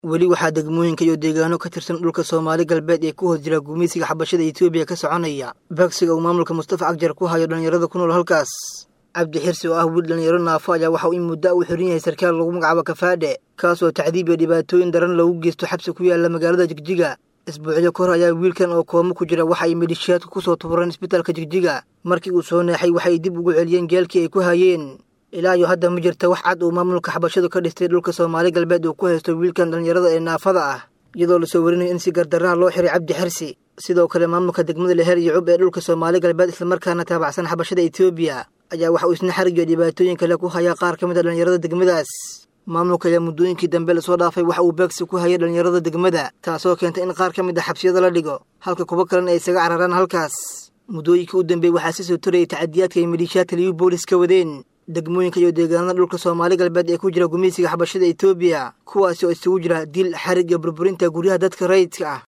weli waxaa degmooyinka iyo deegaano ka tirsan dhulka soomaali galbeed ee ku hoos jira gumaysiga xabashada etoobiya ka soconaya bagsiga uu maamulka mustafa cagjar ku hayo dhallinyarada ku nool halkaas cabdi xirsi oo ah wiil dhallinyaro naafo ayaa waxa uu in muddo uu xiran yahay sarkaal lagu magacaabo kafaadhe kaasoo tacdiib iyo dhibaatooyin daran loogu geysto xabsi ku yaala magaalada jigjiga isbuucyo ka hor ayaa wiilkan oo koomo ku jira waxa ay midhishaadku ku soo tubureen isbitaalka jigjiga markii uu soo neexay waxay dib ugu celiyeen geelkii ay ku hayeen ilaa iyo hadda ma jirta wax cad uu maamulka xabashadu ka dhistay dhulka soomaali galbeed uu ku haysto wiilkan dhallinyarada ee naafada ah iyadoo lasoo warinayo in si gardarraha loo xiray cabdi xirsi sidoo kale maamulka degmada leher iyo cub ee dhulka soomaali galbeed islamarkaana taabacsan xabashada etoobiya ayaa waxa uu isna xarig iyo dhibaatooyin kale ku hayaa qaar ka mid a dhallinyarada degmadaas maamulka ayaa muddooyinkii dambe lasoo dhaafay waxa uu beegsi ku hayay dhallinyarada degmada taasoo keentay in qaar ka mid a xabsiyada la dhigo halka kuwo kalena ay isaga cararaan halkaas muddooyinkii u dambeeyey waxaa si soo torayay tacadiyaadka ay midhiishaadka liyu boolis ka wadeen degmooyinka iyo deegaanada dhulka soomaali galbeed ee ku jira gumaysiga xabashada etoobiya kuwaasi oo isugu jira dil xarig iyo burburinta guryaha dadka rayidka ah